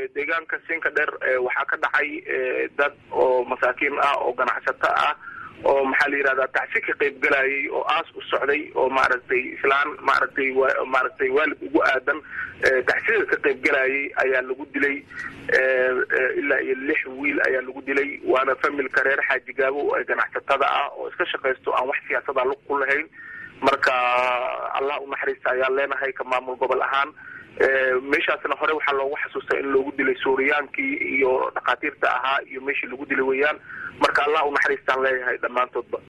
deegaanka siinka dheer waxaa ka dhacay dad oo masaakiin ah oo ganacsato ah oo maxaa la yihahdaa tacsi ka qayb galayay oo aas u socday oo maaragtay islaan maaragtay maaragtay waalid ugu aadan tacsida ka qayb galayay ayaa lagu dilay ilaa iyo lix wiil ayaa lagu dilay waana familka reer xaaji gaabo ee ganacsatada ah oo iska shaqaysto aan wax siyaasada lug ku lahayn marka allah u naxariista ayaan leenahay ka maamul gobol ahaan meeshaasna hore waxaa loogu xasuustaa in loogu dilay suuriyaankii iyo dhakhaatiirta ahaa iyo meeshii lagu dilay weeyaan marka allah u naxariistaan leeyahay dhammaantoodba